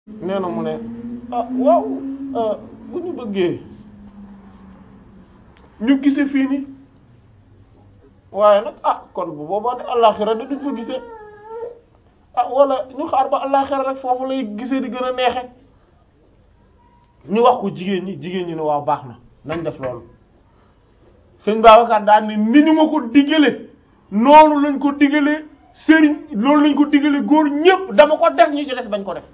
nee na mu ne ah waaw bu ñu bëggee ñu gise fii ni waaye nag ah kon bu boobaa ne àllaaxira da duñ fa gisee ah wala ñu xaar ba àllaaxira rek foofu lay gisee di gën a neexe ñu wax ko jigéen ñi jigéen ñi ne waaw baax na nañ def loolu sëñ Babacar daan ni ni ñu ma ko diggale noonu lañ ko diggale sëriñ loolu lañ ko diggale góor ñépp dama ko def ñu ci des bañ ko def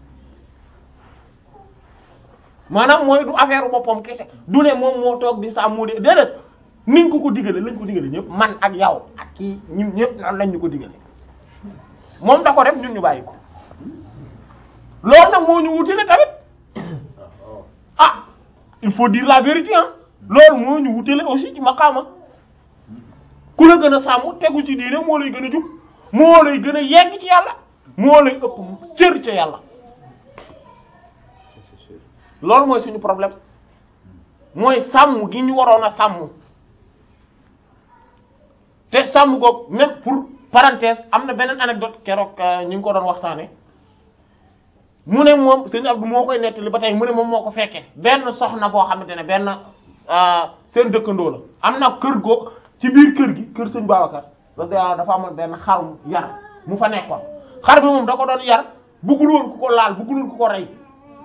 maanaam mooy du affaire boppam kese du ne moom moo toog di sàmm moo de déedéet niñ ko ko diggale lañ ko diggale ñépp man ak yow ak kii ñun ñépp noonu lañ ñu ko diggale moom da ko def ñun ñu bàyyi ko loolu nag moo ñu wutile tamit ah il faut dire la vérité ah loolu moo ñu wutile aussi ci maqaama ku la gën a sàmm tegu ci diine moo lay gën a jub moo lay gën a yegg ci yàlla moo lay ëpp cër ca yàlla loolu mooy suñu problème mooy sàmm gi ñu waroon a sàmm te sàmm goog même pour parenthèse am na beneen anecdote keroog ñu ngi ko doon waxtaane mu ne moom sëñ Abdou moo koy nettali ba tey mu ne moom moo ko fekkee benn soxna boo xamante ne benn seen dëkkandoo la am na kër goo ci biir kër gi kër sëñ Babacar radiyallahu dafa amoon benn xarum yar mu fa nekkoon xar bi moom da ko doon yar buggul woon ku ko laal buggul woon ku ko rey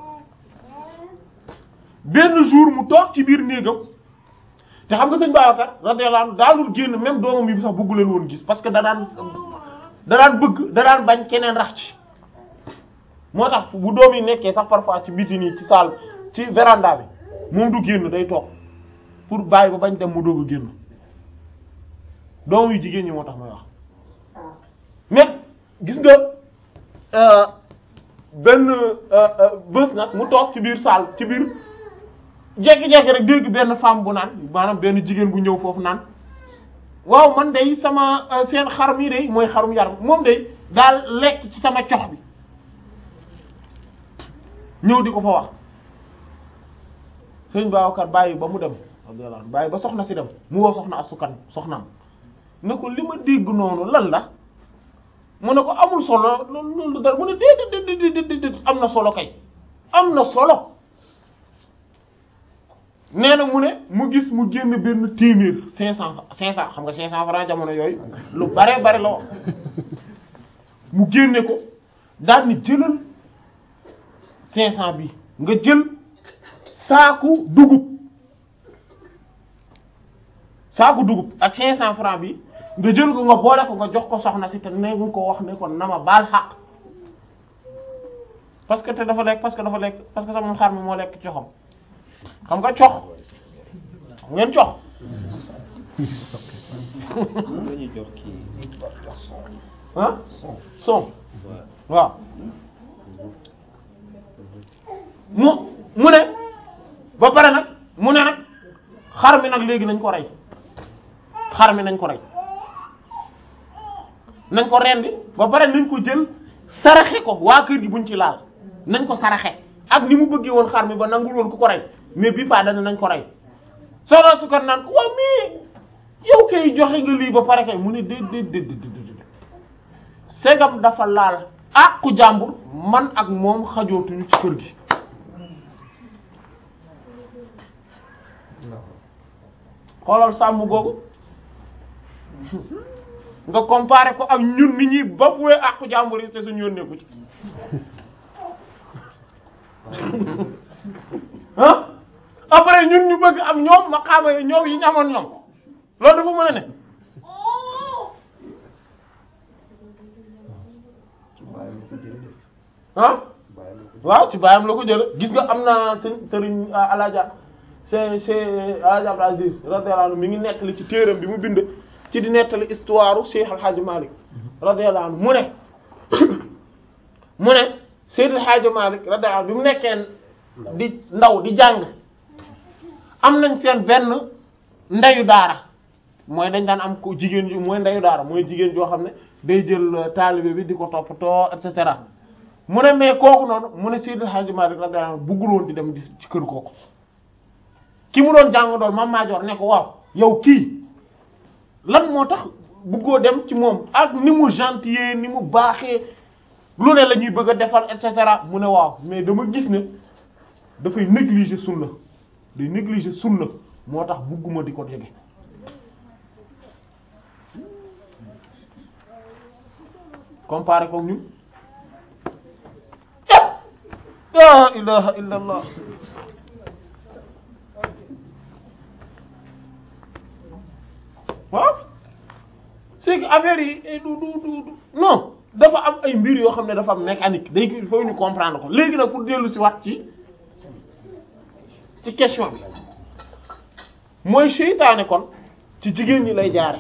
benn jour mu toog ci biir néegam te xam nga sëñ Babacar radiyallahu anhu daanul génn même doomam yi sax buggu leen woon gis parce que da daan da daan bëgg da daan bañ keneen rax ci moo tax bu doom yi nekkee sax parfois ci biti nii ci salle ci véranda bi moom du génn day toog pour bàyyi ba bañ dem mu doog a génn doom yu jigéen ñi moo tax may wax mais gis nga benn bés nag mu toog ci biir salle ci biir jekki-jekki rek dégg benn femme bu naan maanaam benn jigéen bu ñëw foofu naan waaw man day sama seen xar mi day mooy xarum yaram moom day daal lekk ci sama cox bi ñëw di ko fa wax sëñ Babacar bàyyi ba mu dem bàyyi ba soxna si dem mu woo soxna asukan soxnaam ne ko li ma dégg noonu lan la mu ne ko amul solo loolu dara mu ne déedéet déedéet déedéet am na solo kay am na solo nee na mu ne mu gis mu génn benn téeméer cinq cent cinq cent xam nga cinq cent francs jamono yooyu lu bare bare la wax mu génne ko daal ni jëlal cinq cent bi nga jël saaku dugub saaku dugub ak cinq cent francs bi nga jël ko nga boole ko nga jox ko soxna si te ne nga ko wax ne ko nama baal xaq parce que te dafa lekk parce que dafa lekk parce que sama xar mi moo lekk coxam xam nga cox xam ngeen cox ah son waaw mu mu ne ba pare nag mu ne nag xar mi nag léegi nañ ko rey xar mi nañ ko rey nañ ko rendi ba pare nañ ko jël saraxe ko waa kër gi buñ ci laal nañ ko saraxe ak ni mu bëggee woon xar mi ba nangul woon ku ko rey mais bi pas dana nañ ko rey soxna su ko naan ko waaw mais yow kay joxe nga lii ba pare kay mu ne déet déet déet déet segam dafa laal àqu jàmbur man ak moom xajootuñu ci kër gi xoolal sàmm googu nga comparé ko ak ñun nit ñi ba fuwee àqu jàmbur yi te suñu yónnee ko ci ah après ñun ñu bëgg am ñoom maqaama yi ñoom yi ñu amoon ñoom loolu dafa mën a ne ah waaw ci baayam la ko jële gis nga am na sëñ sëriñ alaja c'est c'est alaja Abdou Aziz radiyallahu anhu mi ngi nettali ci téeram bi mu bind ci di nettali histoire Cheikh Al Hadj Malick radiyallahu anhu mu ne mu ne Seydil El Hadj Malick radiyallahu anhu bi mu nekkee di ndaw di jàng am nañ seen benn ndeyu daara mooy dañ daan am ko jigéen ju mooy ndeyu daara mooy jigéen joo xam ne day jël taalibe bi di ko toppatoo et cetera mu ne mais kooku noonu mu ne Seydil El Hadj Malick radiyallahu anhu buggul woon di dem di ci kër kooku ki mu doon jàng doon Mame Madior ne ko waaw yow kii lan moo tax buggoo dem ci moom ak ni mu gentil ni mu baaxee lu ne la ñuy bëgg a defal et cetera mu ne waaw mais dama gis ne dafay négliger sunna day négliger sunna moo tax bugguma di ko jege comparé ko ñun la ilaha illa allah waaw c'est que affaire yi du du du du non dafa am ay mbir yoo xam ne dafa am mécanique day il faut ñu comprendre ko léegi nag pour dellu si wax ci ci question bi mooy seytaane kon ci jigéen ñi lay jaare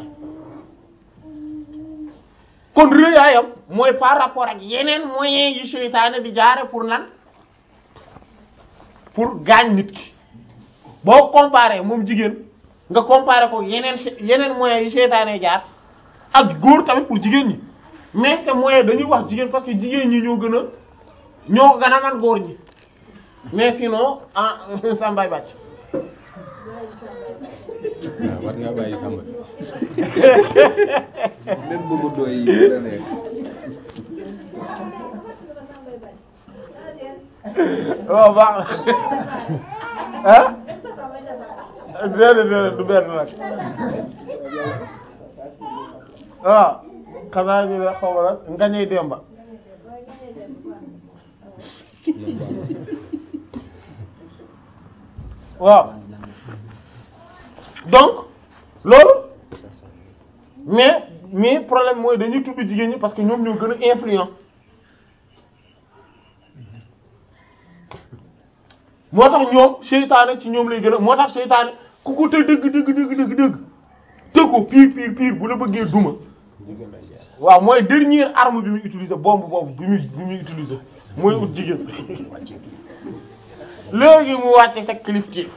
kon rëyaayam mooy par rapport ak yeneen moyens yi seytaane di jaare pour lan pour gaañ nit ki boo comparé moom jigéen nga comparé ko yeneen yeneen moyens yi seytaane jaar ak góor tamit pour jigéen ñi mais ces moyens dañuy wax jigéen parce que jigéen ñi ñoo gën a ñoo ko gën a man góor ñi mais sinon ah sambay bàcc waaw war ngaa bàyyi sàmm leen bëgg doy yi la nekk waaw baax na ah déedéet déedéet du benn nag waaw xanaa ñu ne xaw ma nag ngañey demba waaw donc loolu mais mais problème mooy dañuy tudd jigéen ñi parce que ñoom ñoo gën a influent moo tax ñoom seytaane ci ñoom lay gën a moo tax seytaane ku ko te dëgg dëgg dëgg dëgg dëgg te ko pire pire pire bu la bëggee duma waaw mooy dernière arme bi muy utiliser bombe boobu bi muy bi muy utiliser mooy ut jigéen léegi mu wàcce sa kilifteef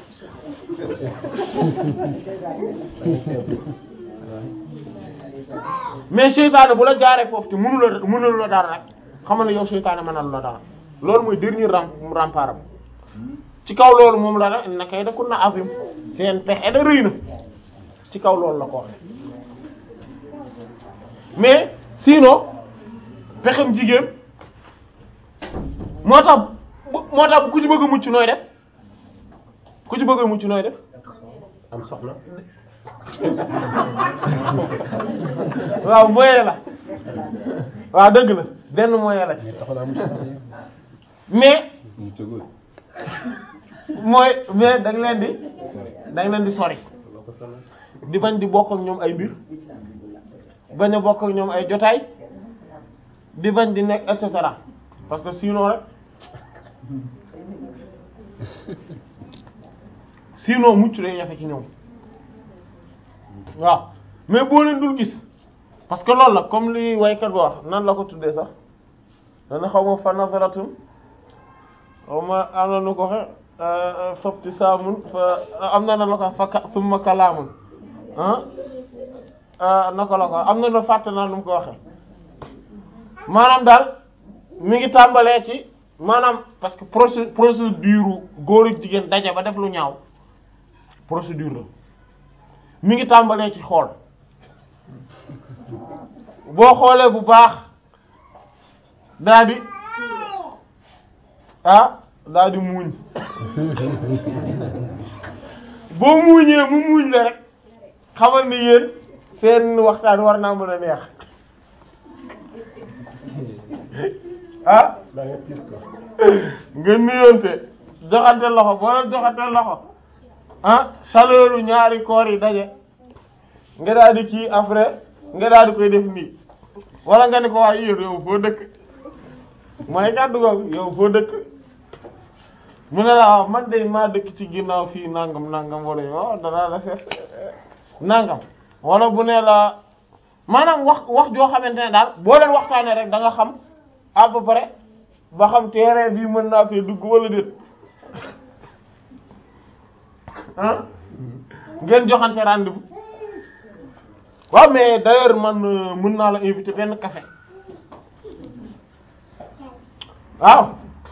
mais seytaane bu la jaaree foofu te mënu la mënul la dara rek xamal ne yow seytaane mënalu la dara loolu mooy dernier ram rempart ci kaw loolu moom la rek na kay da kun na azim seen pexe da rëy na ci kaw loolu la ko waxe mais sinon pexem jigéen moo tax moo tax ku ci bëgg a mucc nooy def ku ci bëgg a mucc nooy def am soxna waaw moyen la waaw dëgg la benn moyen la ci taxaw naa mu sax mais mu tëgul mooy mais da nga leen di da nga leen di sori di bañ di bokk ak ñoom ay mbir bañ a bokk ak ñoom ay jotaay di bañ di nekk et cetera parce que sinon rek sinon mucc lay jafe ci ñoom waaw mais boo leen dul gis parce que loolu la comme li waykat ba wax nan la ko tuddee sax dana xaw ma fa nazaratun xaw ma am na nu ko xe fopti saamun fa am na na la ko fa ka summa kalaamun ah naka la ko am na na fàtte naa nu mu ko waxe maanaam daal mi ngi tàmbalee ci maanaam parce que procé procédure góor ak jigéen daje ba def lu ñaaw procédure la mi ngi tàmbalee ci xool boo xoolee bu baax daa di ah daa di muuñ boo muuñee mu muuñ la rek xamal ni yéen seen waxtaan war naa mën a neex ah da nga gis ko nga nuyoonte joxante loxo boo leen joxante loxo ah chaleur ñaari koor yi daje nga daal di kii après nga daal di koy def nii wala nga ni ko waaye yéen yow foo dëkk mooy kàddu googu yow foo dëkk mu ne la waaw man de maa dëkk ci ginnaaw fii nangam nangam wala yow danaa la fees nangam wala bu ne la maanaam wax wax joo xamante ne daal boo leen waxtaanee rek da nga xam à peu près ba xam terrain bii mën naa fee dugg wala déet ah ngeen joxante rendez-vous waaw mais d'ailleurs man euh, mën naa la inviter benn café waaw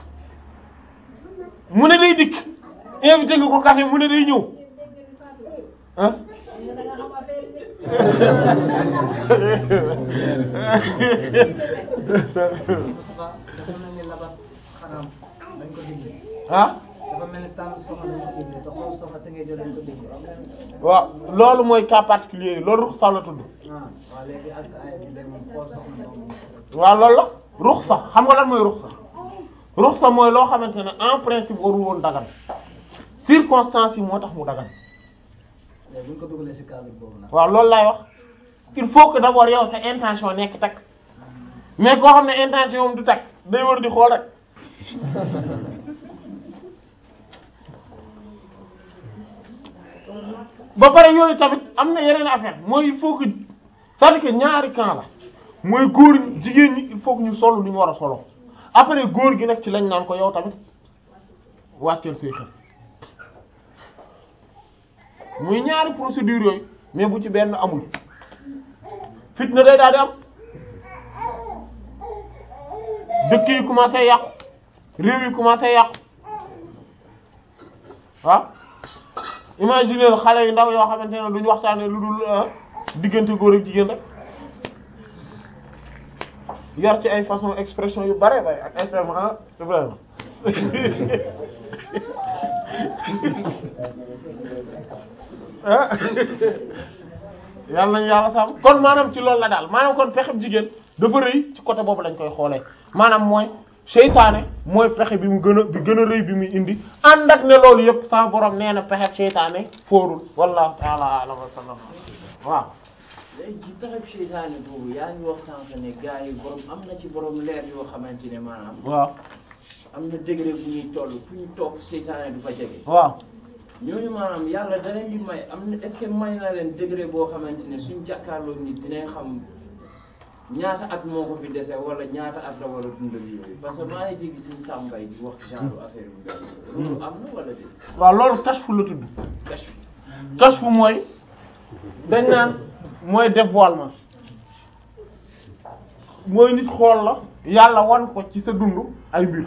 mu ne day dikk invité nga ko café mu ne day ñëw ah dafa mel ni labat xaram dañ ko digle ah dafa mel ni tànn soxna dañ ko digle te xool soxna si ngay jël dañ ko digle waaw loolu mooy cas particulier yi loolu ruxsa la tudd ah waaw léegi ak ay bi day moom xool soxna moom waaw loolu la ruxsa xam nga lan mooy ruxsa ruxsa mooy loo xamante ne en principe warul woon dagan circonstances yi moo tax mu dagan léegi bu ñu ko dugalee si cadre boobu nag waaw loolu laay wax il faut que d'abord yow sa intention nekk takk mais koo xam ne intention moom du takk day war di xool rek ba pare yooyu tamit am na yeneen affaire mooy il faut que c'est-à-dire que ñaari camp la mooy góor ñi jigéen ñi il faut que ñu solo lu ñu war a solo après góor gi nag ci lañ naan ko yow tamit wàcceel say xel muy ñaari procédure yooyu mais bu ci benn amul fitna day daal di am dëkk yi commencé yàqu réew yi commencé yàqu waaw imaginer xale yu ndaw yoo xamante ne duñu waxtaanee lu dul ah, diggante góor ak jigéen rek yar ci ay façon expression yu bare bare ak expression ah Ibrahima ah yàlla nañu yàlla sàmm kon maanaam ci loolu la daal maanaam kon pexem jigéen dafa rëy ci côté boobu lañ koy xoolee maanaam mooy seytaane mooy pexe bi mu gën a bi gën a rëy bi muy indi ànd ak ne loolu yëpp sa borom nee na pexe seytaane foorul wallahu ta'ala a'lam wa sallam waaw léegi ci pexeb seytaane boobu yaa ngi wax sànq ne gars yi borom am na ci borom leer yoo xamante ne maanaam waaw am na degré bu ñuy toll fu ñu toog seytaane du fa jege waaw ñooñu maanaam yàlla da leen di may am na est-ce que may na leen degré boo xamante ne suñ jàkkaarloo nit dinañ xam ñaata at moo ko fi dese wala ñaata at la war a dundal yooyu parce que maa ngi dégg suñ sàmbay di wax genre affaire bu mel noonu loolu am na wala déet waaw loolu kashfu la tudd kashf kashfu mooy dañ naan mooy dévoilement mooy nit xool la yàlla wan ko ci sa dund ay mbir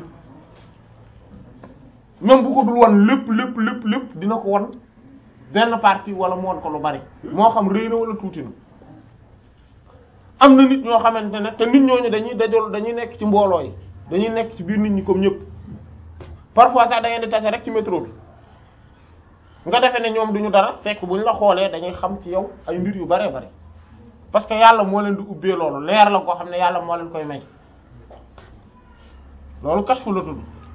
même bu ko dul wan lépp lépp lépp lépp dina ko wan benn partie wala mu wan ko lu bari moo xam rëy na wala tuuti na am na nit ñoo xamante ne te nit ñooñu dañuy dajol dañuy nekk ci mbooloo yi dañuy nekk ci biir nit ñi comme ñëpp parfois sax da ngeen di tase rek ci métro bi nga defee ne ñoom duñu dara fekk buñ la xoolee dañuy xam ci yow ay mbir yu bare bare parce que yàlla moo leen di ubbee loolu leer la koo xam ne yàlla moo leen koy may loolu kashfu la tudd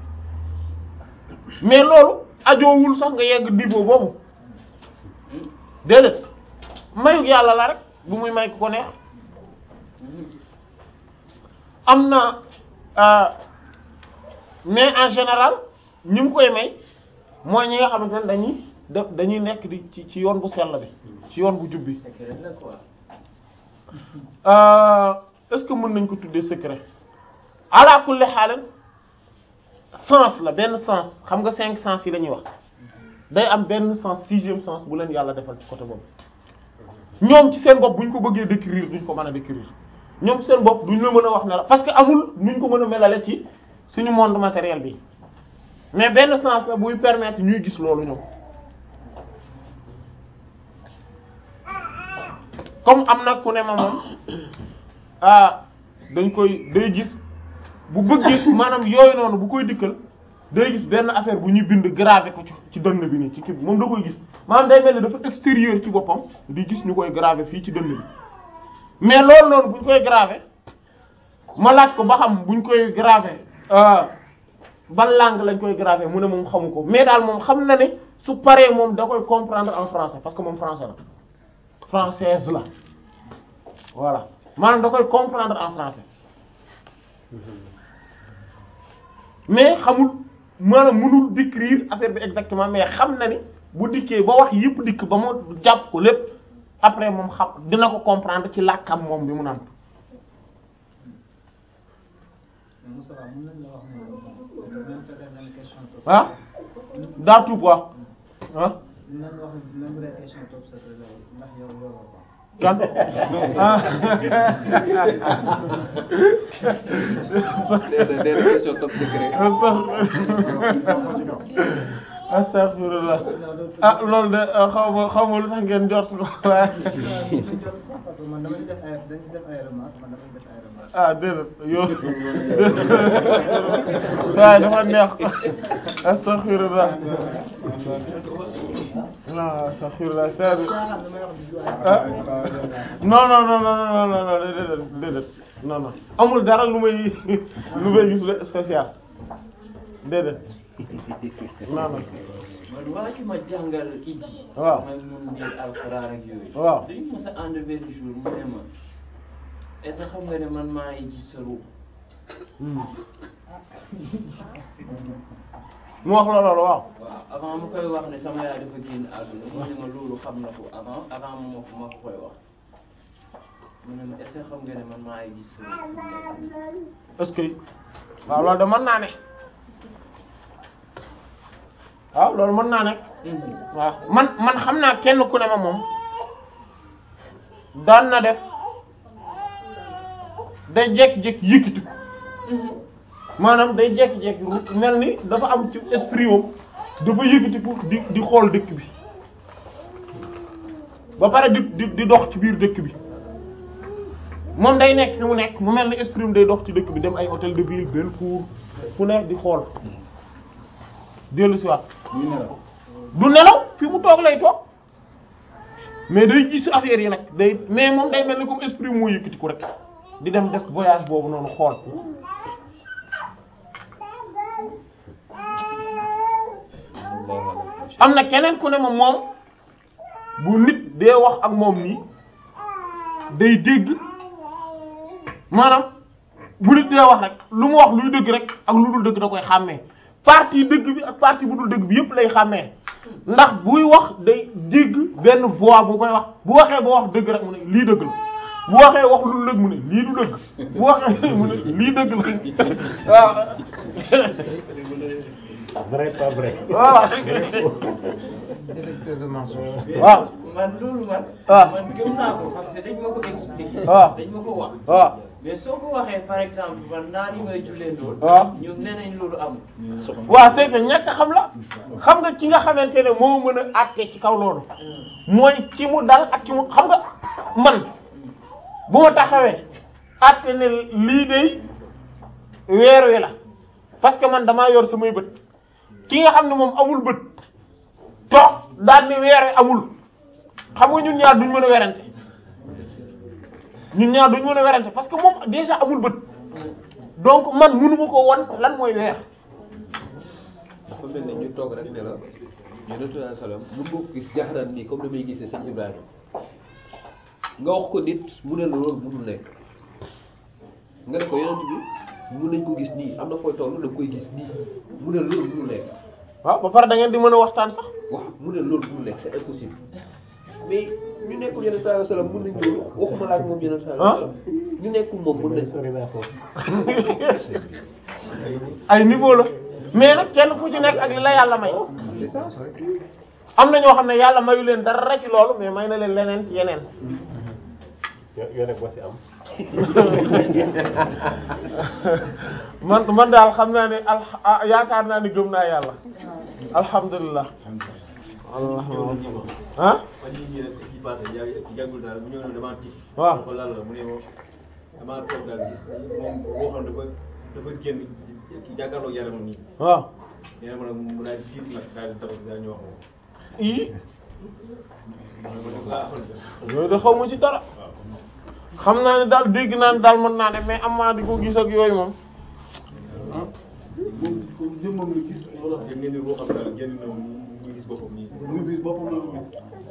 mais loolu ajoowul sax nga yegg niveau boobu déedéet mayug yàlla la rek bu muy may ku ko neex am na euh, mais en général ñi mu koy may mooy ñi nga xamante ne dañuy def dañuy nekk di ci ci yoon bu sell bi ci yoon bu jub bi secret la quoi Euh, est-ce que mën nañ ko tuddee secret ala kulli xaalan sens la benn sens xam nga cinq sens yi la ñuy wax day am benn sens sixième sens bu leen yàlla defal ci côté boobu ñoom ci seen bopp bu ñu ko bëggee décrire duñ ko mën a décrire ñoom ci seen bopp duñ la mën a wax ne la parce que amul nuñ ko mën a melale ci suñu monde matériel bi mais benn sens la buy permettre ñuy gis loolu ñoom comme am na ku ne ma moom ah dañ koy day gis bu bëggee maanaam yooyu noonu bu koy dikkal day gis benn affaire bu ñuy bind gravé ko ci ci dënn bi nii ci kii bi moom da koy gis maanaam day mel ni dafa extérieur ci boppam di gis ñu koy gravé fii ci dënn bi mais loolu noonu bu ñu koy gravé ma laaj ko ba xam bu ñu koy gravé ban langue lañ koy gravé mu ne moom xamu ko mais daal moom xam na ne su paree moom da koy comprendre en français parce que moom français la française la voilà maanaam da koy comprendre en français mais xamul maanaam mënul décrire affaire bi exactement mais xam na ni bu dikkee ba wax yëpp dikk ba mu jàpp ko lépp après moom xam dina ko comprendre ci làkkam moom bi mu naan Moussa mën nañ la wax ne même peut-être même question topp ah daa tuub wax ah mën nañ wax ne même bu dee question topp secret la ndax yow yoroo ko kan ah nee na nee na question top secret. astaghfirullah ah loolu de ah, xaw ma xaw ma lu tax ngeen jot ko waaye parce que man dama ci def ay dañ ci def ay remarques man dama ci def ay remarques. ah déedéet yow waaye dafa neex astaghfirullah waaw astaghfirullah c'est caaxaan damay wax di ah non non non non non non non déedéet déedéet non non amul dara lu may lu may gis le spécial déedéet non non man waa ji ma jàngal iji Waaw. man mun biir alxuraan ak yooyu Waaw. dañu mës a ànd benn jour mu ne ma est-ce que xam nga ne man maa ngi gis sa ruux mu wax la loolu waaw waaw avant mu koy wax ne sama yaay dafa génn àdduna mu ne ma loolu xam na ko avant avant ma ko ma ko koy wax mu ne ma est-ce que xam nga ne man maa ngi gis sa ruux est-ce que waaw loolu de mën naa ne waaw loolu mën naa nekk waaw man man xam naa kenn ku ne ma moom daan na def day jékki-jékki yëkkati ko maanaam day jékki-jékki ru- mel ni dafa am ci esprit wam dafa yëkkati ko di di xool dëkk bi ba pare di di di dox ci biir dëkk bi moom day nekk fi mu nekk mu mel ni esprit am day dox ci dëkk bi dem ay hôtel de ville Bellecour fu nekk di xool dellu si waat du nelaw fi mu toog lay toog mais day gis affaire yi nag day mais moom day mel ni comme esprit moo yëkkati ko rek di dem def voyage boobu noonu xool am na keneen ku ne ma moom bu nit dee wax ak moom nii day dégg maanaam bu nit dee wax rek lu mu wax luy dëgg rek ak lu dul dëgg da koy xàmmee partie dëgg bi ak partie bu dul dëgg bi yépp lay xàmmee ndax buy wax day dégg benn voix bu koy wax bu waxee ba wax dëgg rek mu ne lii dëgg la bu waxee wax lu dul dëgg mu ne lii du dëgg bu waxee mu ne lii dëgg la waaw vrai pas vrai. voilà détecteur de mensonge. waaw man loolu man Ah. man gëm naa ko parce que dañ ma ko expliquer Ah. dañ ma ko wax waaw mais soo ko waxee par exemple man naar yi may jullee loolu Ah. ñoom nee nañ loolu amul waaw c'est que ñàkk xam la xam nga ki nga xamante ne moo mën a àtte ci kaw loolu mooy ki mu dal ak ki mu xam nga man bu ma taxawee àtte ne lii de weer wi la parce que man damaa yor samay bët ki nga xam ne moom amul bët toog daal ni weer wi amul xam nga ñun ñaar duñ mën a werante ñun ñaar duñ mën a werante parce que moom déjà amul bët donc man mënu ma ko won lan mooy weer dafa mel ni ñu toog rek ne la yonent bi salaam mun nga ko gis jaxaraan nii comme damay gisee sëñ Ibrahima nga wax ko nit mu ne la loolu mënul nekk nga ne ko yonent bi mun nañ ko gis nii am na fooy toll da nga koy gis nii mu ne loolu mënul nekk waaw ba pare da ngeen di mën a waxtaan sax waaw mu ne loolu mënul nekk c'est impossible mais ñu nekkul yonent bi salaam mun nañ loolu waxuma la ak moom yonent bi salaam ñu nekkul moom mun nañ sori naa foofu. ay niveau la mais nag kenn ku ci nekk ak li la yàlla may c'est ça am na ñoo xam ne yàlla mayu leen dara ci loolu mais may na leen leneen ci yeneen yo- yoo nekk boo si am. man man daal xam naa ne al ah, yaakaar naa ne gëm naa yàlla alhamdulilah alhamdulilah ah man yii nii rek ci passé yàgg yàggul daal bu ñëw ne damaa tiit. waaw ko lan la mu ne moom damaa toog daal gis moom waxoon dafa dafa génn ci jàkkaarloo yaramam nii. waaw nee na ma nag mu daal di tiit nag daal di taxaw si daal ñu wax moom. ii ma ne ko nag ah alhamdulilah. yooyu de xaw ma ci dara xam naa ne daal dégg naa ne daal mën naa ne mais am maa di ko gis ak yooyu moom jëmmam la gis wala yëg ngeen ni ruuxam daal génn na mu mu gis boppam nii. mu gis boppam la mu gis.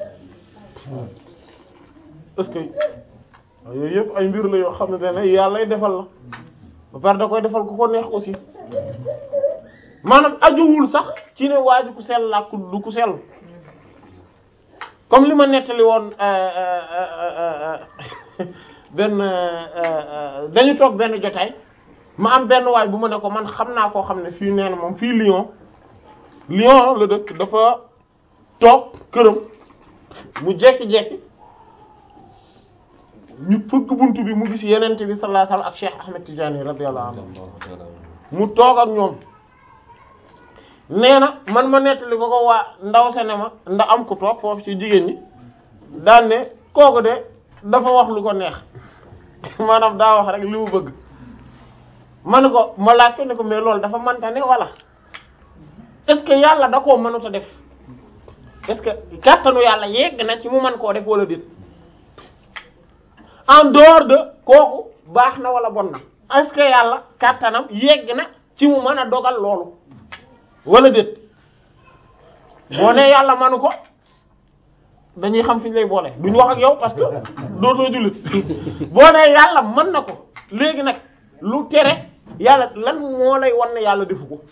est-ce que waaw yooyu yëpp ay mbir la yoo xam ne ne yàlla lay defal la ba pare da koy defal ku ko neex aussi maanaam ajuwul sax ci ne waa ji ku sell la ku du ku sell comme li ma nettali woon euh, euh, euh, euh, benn euh, dañu toog benn jotaay ma am benn waay bu ma ne ko man xam naa koo xam ne fii nee na moom fii Lyon Lyon la dëkk dafa toog këram mu jekki-jekki ñu fëgg buntu bi mu gis yenente bi sallallahu alayhi wasallam ak Cheikh Ahmed Tidiane radiyallahu anhu mu toog ak ñoom nee na man ma nettali ko ko waa ndaw sa ne ma ndax am ku toog foofu ci jigéen ñi daan ne kooku de dafa wax lu ko neex maanaam daa wax rek li mu bëgg ma ne ko ma laaj ko ne ko mais loolu dafa manta ne wala est-ce que yàlla da koo mënut a def est-ce que kàttanu yàlla yegg na ci mu mën koo def wala déet en dehors de kooku baax na wala bon na est-ce que yàlla kàttanam yegg na ci mu mën a dogal loolu wala déet boo nee yàlla manu ko dañuy xam fi ñu lay boole duñ wax ak yow parce que dootoo jullit boo nee yàlla mën na ko léegi nag lu tere yàlla lan moo lay wan ne yàlla defu ko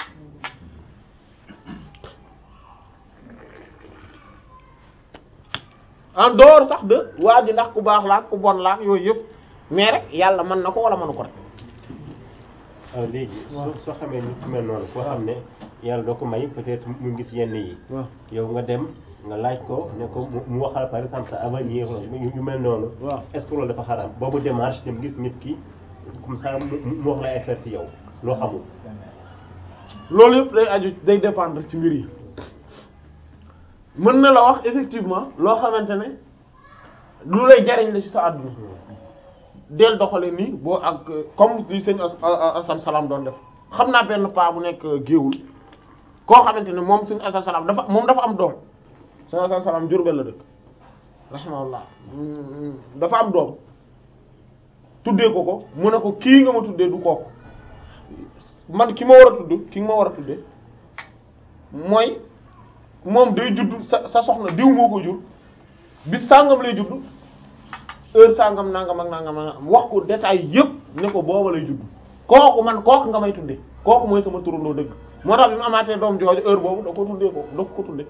en dehors sax de waa ji ndax ku baax la ak ku bon la ak yooyu yëpp mais rek yàlla mën na ko wala mënu ko rek waaw léegi soo soo xamee nit ku mel noonu koo xam ne yàlla doo ko may peut-être mu gis yenn yi waaw yow nga dem nga laaj ko ne ko mu- mu waxal par exemple sa avenir yu yu mel noonu waaw est-ce que loolu dafa xaraam boobu démarche dem gis nit ki comme ça mu mu wax la ay affaire ci yow loo xamul loolu yëpp day aju day dépendre ci mbir yi mën na la wax effectivement loo xamante ne lu lay jariñ la ci sa àdduna del doxale nii boo ak comme li sëñ As- As- Assane Salam doon def xam naa benn paa bu nekk géewul koo xamante ne moom sëñ Assane Salam dafa moom dafa am doom sëñ Assane Salam Jurbel la dëkk rahimahullah Mm, dafa am doom tuddee ko ko mu ne ko kii nga ma tuddee du kooku man ki ma war a tudd ki nga ma war a tuddee mooy moom day judd sa sa soxna diw moo ko jur bis sàngam lay judd heure sàngam nangam ak nangam ak nangam wax ko détail yëpp ne ko booba lay judd kooku man kooku nga may tuddee kooku mooy sama turandoo dëgg moo tax bi mu amaatee doom jooju heure boobu da ko tuddee ko da ko tuddee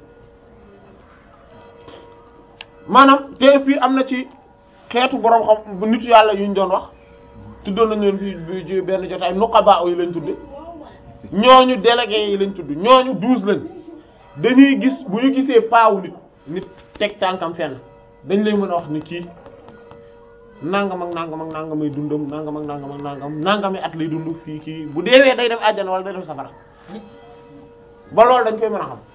maanaam te fii am na ci xeetu borom xam bu nitu yàlla yu ñu doon wax tuddoon nañu leen fii bi- ci benn jotaay nuqaba yi lañ tudde ñooñu délégué yi lañ tudd ñooñu douze lañ dañuy gis bu ñu gisee paawu nit nit teg tànkam fenn dañ lay mën a wax ni kii nangam ak nangam ak nangam ay dundam nangam ak nangam ak nangam nangami at lay dund fii kii bu deewee day def àjjana wala day def safara ba loolu dañ koy mën a xam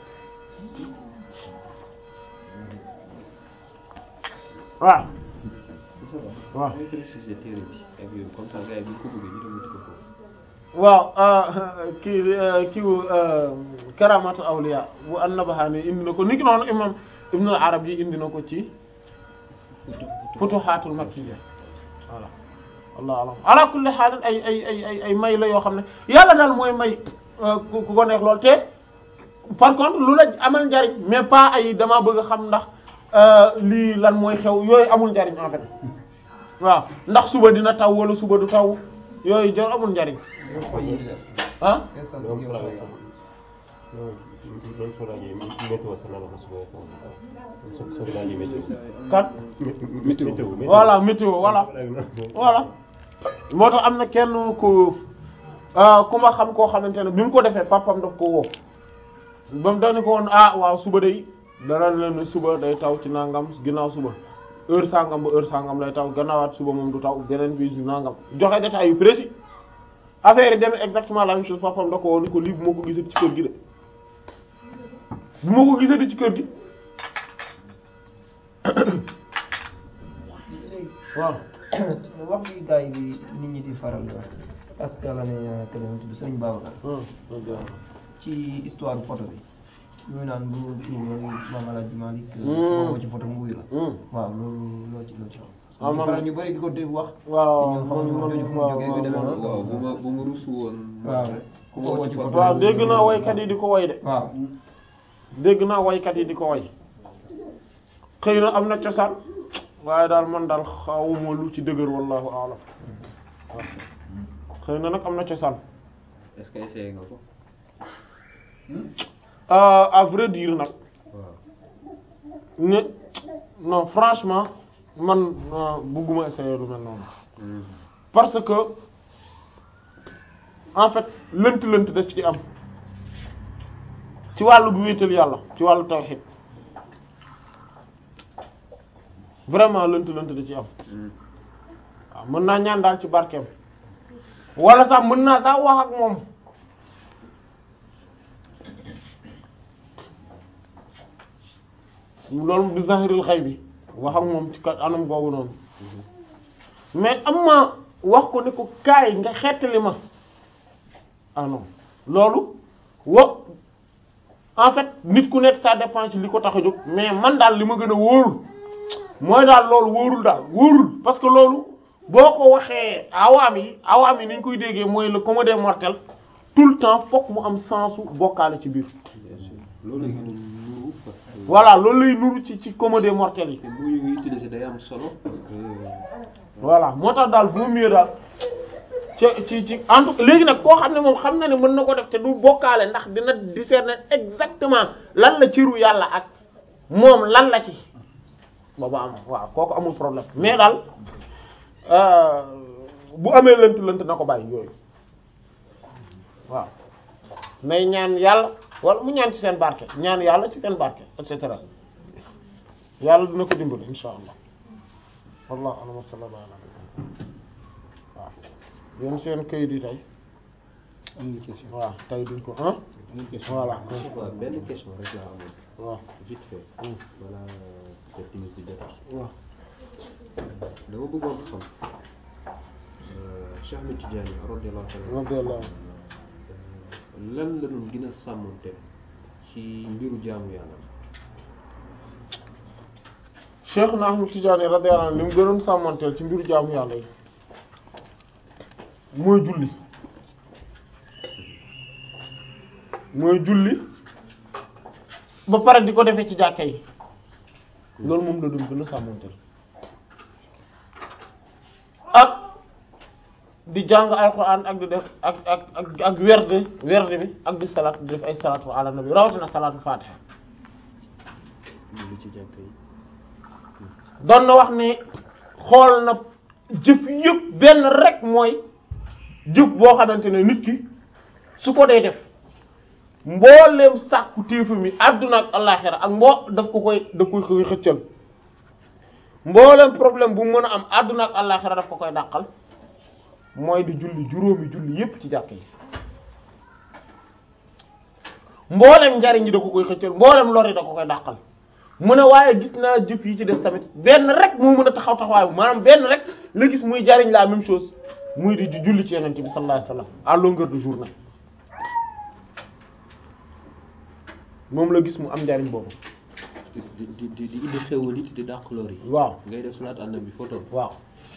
waaw waaw mooy préciser téere bi ak yooyu comme ça gars yi bu ñu ko bëggee ñu dem wuti ko foofu. waaw kii kiiwu karamatu awliya bu an-Nabahani indi na ko niki noonu imam Ibn al-Arabi indi na ko ci Futuhatul Makkiyya voilà wallahu alam ala kulli haal ay ay ay ay ay may la yoo xam ne yàlla daal mooy may ku ku ko neex lool te par contre lu la amal njariñ mais pas ay dama bëgg a xam ndax lii lan mooy xew yooyu amul njariñ en fait waaw ndax suba dina taw wala suba du taw yooyu jor amul njariñ ah loolu soo laajee loolu soo laajee météo sax na la ko suba soo soo laajee météo. kan météo voilà météo voilà voilà moo tax am na kenn ku ah, ku ma xam koo xamante ne bi mu ko defee papam daf ko woo ba mu dañu ko woon ah waaw suba day dara leen suba day taw ci nangam ginnaaw suba heure sangam ba heure sangam lay taw gannaawaat suba moom du taw beneen bi nangam joxe détails yu précis affaire yi demee exactement la même chose papam da ko woon ni ko lii bu ma ko gisati ci kër gi de bu ma ko gisati ci kër gi waaw wax bi gars yi di nit ñi di faral di wax parce que la ne que la tudd Sëriñ Babacar ci histoire photo bi ñu naan bu kii ñoo Maam Alaaji Malick boo ci photo mu wuyu la waaw loolu loo ci loo ci wax Ah, ñu man- faral ñu bëri di ko dégg wax waaw te ñun xamuñu wax jooju fu mu man- jógee yu demee waaw, noonu waaw bu ma bu ma rus woon. waaw ku ku ma ko woo woo ci ci photo photo waaw dégg naa waykat yi di ko way de waaw dégg naa waykat yi di ko way xëy na am na cosaan waaye daal man daal xawuma lu ci dëgër wallahu a'lam waaw xëy na nag am na cosaan est-ce que essayé nga ko. Euh, à vrai dire nag waaw. ne non franchement man euh, bëgguma essayer lu mel noonu parce que en fait lënt lënt daf ci am ci wàllu bu wéetal yàlla ci wàllu tawhid vraiment lënt lënt da ci am waaw mën naa ñaan daal ci barkeem wala sax mën naa sax wax ak moom loolu du zahirul xay bi wax ak moom ci kat anam googu noonu mais am ma wax ko ni ko kaay nga xettali ma ah non loolu wa en fait nit ku nekk ça dépend ci li ko tax a jóg mais man daal li ma gën a wóorul mooy daal loolu wóorul daal wóorul parce que loolu boo ko waxee awaam yi awaam yi ni ñu koy déggee mooy le commun des mortels tout le temps fokk mu am sensu bokkaale ci biir loolu la ñu nuru parce que voilà loolu lay nuru ci ci commun des mortels yi te bu ñu utiliser day am solo parce que voilà moo tax daal vaut mieux daal ci ci ci en tout cas léegi nag koo xam ne moom xam na ne mën na ko def te du bokkaale ndax dina discerner exactement lan la ciru yàlla ak moom lan la ci booba am waaw kooku amul problème mais daal euh, bu amee lënt lënt na ko bàyyi yooyu waaw nay ñaan yàlla wala mu ñaan ci seen barke ñaan yàlla ci seen barke et cetera yàlla dina ko dimbali insha allah wallahu a'lam wa sallallahu ala waaw yéen seen kayit yi tey am na question waaw tey duñ ko ah voilà waaw benn question rek laa amoon waaw vite fait Hmm. voilà peut-être timis bi jot waaw dama bëggoon xam Cheikh Ahmed Tidiane radiyallahu ta'ala radiyallahu anhu lan la doon gën a sàmmante ci mbiru jaamu yàlla Cheikh na Ahmad Tidiane radiyallahu anhu li mu gënoon sàmmanteel ci mbiru jaamu yàlla yi mooy julli mooy julli ba pare di ko defee ci jàkka yi loolu moom la doon gën a sàmmanteel ak di jàng alxuraan ak di def ak ak ak ak werde werde bi ak di salaat di def ay salaatu ala nabi rawatina salaatu fatiha lu ci jàkk yi doon na wax ne xool na jëf yëpp benn rek mooy jëf boo xamante ne nit ki su ko dee def mbooleem sàkku téefu mi àdduna ak àllaxira ak mboo daf ko koy daf koy koy xëccal mbooleem problème bu mu mën a am àdduna ak àllaxira daf ko koy dàqal mooy di julli juróomi julli yépp ci jàkk yi mbooleem njariñ yi da ko koy xëccal mbooleem lor yi da ko koy dàqal mu ne waaye gis naa jëf yi ci des tamit benn rek moo mën a taxaw taxawaayu maanaam benn rek la gis muy jariñ la même chose muy di di julli ci yonent bi sallallahu alayhi wasallam à longueur de journée moom la gis mu am njariñ boobu di di di di indi xewal it di dàq lor yi waaw ngay def salaat ànd bi photo waaw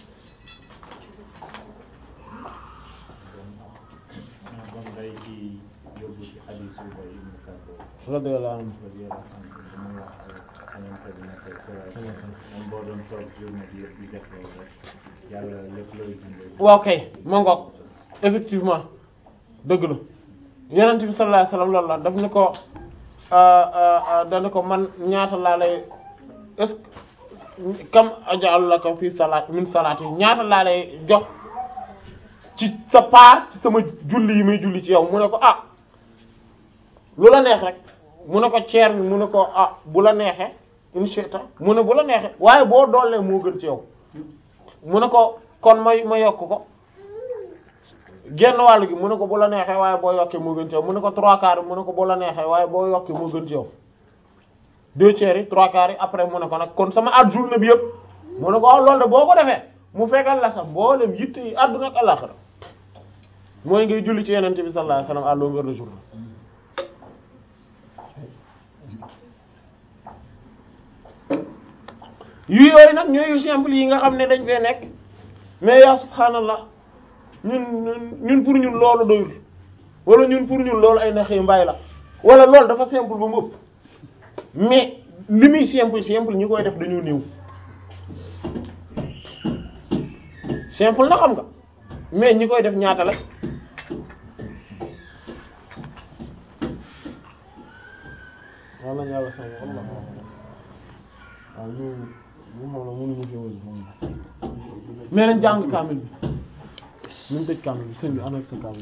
bon day ci yóbbu ci xadisu ba ibnu Kabo radiyallahu anhu radiyallahu anhu muy wax xamante bi nekk sa moom boo doon toog journée bi yëpp di def loolu rek yàlla lépp looy dundee waaw kay ma ngoog effectivement dëgg la yonent bi sallallahu alayhi wasallam loolu la daf ni ko dana ko man ñaata laa lay est-ce que kam aj'alu laka fi salaat min salaati ñaata laa lay jox ci sa part ci sama julli yi may julli ci yow mu ne ko ah lu la neex rek mu ne ko ceer bi mu ne ko ah bu la neexee inshita mu ne bu la neexee waaye boo doolee moo gën ci yow mu ne ko kon ma ma yokk ko genn wàll gi mu ne ko bu la neexee waaye boo yokkee moo gën ci yow mu ne ko trois quarts mu ne ko bu la neexee waaye boo yokkee moo gën ci yow deux tiers yi trois quarts yi après mu ne ko nag kon sama at journée bi yëpp mu ne ko waaw loolu de boo ko defee mu fekkal la sax mboolem yitte yi àdduna ak àllaxira mooy ngay julli ci yenente bi sallallahu alayhi wasallam à longueur de journée yu yooyu nag ñooy yu simple yi nga xam ne dañ fee nekk mais yaa subhaanallah ñun ñun ñun pour ñun loolu doyul wala ñun pour ñun loolu ay naxee mbaay la wala loolu dafa simple ba mu ëpp mais li muy simple simple ñi koy def dañoo néew simple na xam nga mais ñi koy def ñaata la wala yàlla sa wallah waaw ñu ñu moom la mënuñu fi wël moom mais nañ jàng kaamil bi ñu tëj kaamil bi sëñ bi ana sa kaamil